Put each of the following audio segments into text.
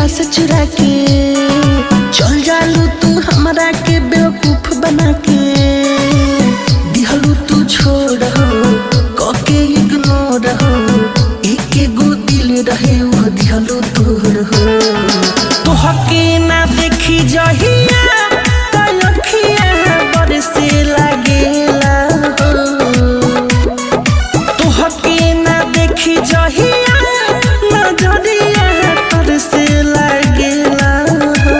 से चुरा के चल जालू तू हमरा के बेवकूफ बना के दिहलू तू छोड़ हो कके इग्नोर हो एक गो दिल रहे वो दिहलू तोड़ हो तो हके ना देखी जहिया तलखिया बरसे लागेला हो तोहके ना देखी जहिया नजरिया तर से लागेला हो।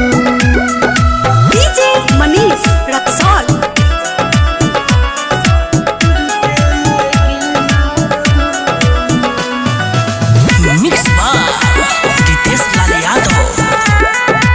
डीजे मनीष रक्सौल मिक्स बार रितेश लाल यादव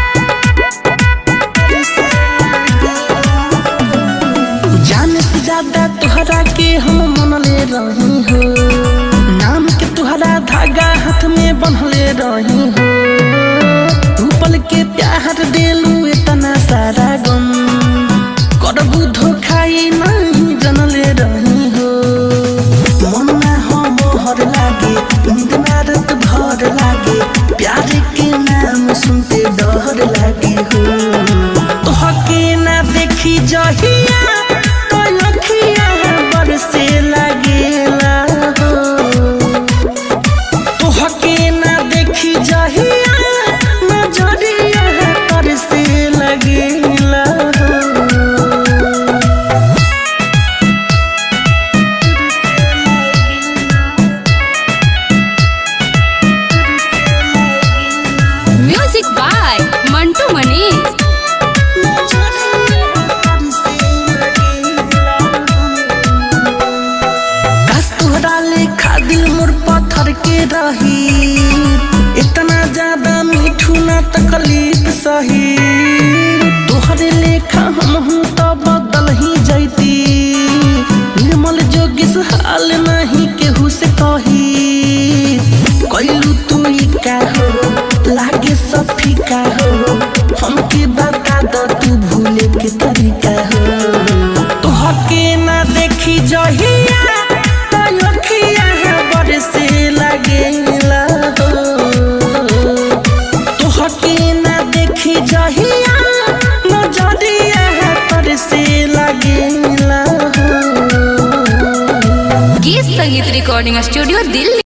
जाने से ज्यादा तुहरा के हम मनले रही हो नाम के तुहरा धागा हाथ में बंधले रही हो तू पल के प्यार देलू इतना सारा गम करबू धोखाई नहीं जनले रही हो मन ना हो मोहर लागे नींद ना रात भर लागे प्यार के नाम सुनते डर लागे हो तोहके ना देखी जहिया कलखिया बरसे लागेला हो तोहके ना देखी जहिया नजरिया तरसे लगेला हो म्यूजिक बाय मंटू मनीष घास तोहरा लेखा दिल मोर पत्थर के रही इतना ज्यादा मीठू ना तकलीफ सही तोहरे लेखा हम हूँ तो बदल ही जैती निर्मल जोगिस हाल नहीं केहू से कही कैलू तू ई का हो लागे सब फीका हो हमके बता दो तू भूले के तरीका हो तोहके ना देखी जहिया तलखिया बरसे लागेला हो तोहके ना देखी जहिया नजरिया तरसे लागेला हो गीत संगीत रिकॉर्डिंग स्टूडियो दिल्ली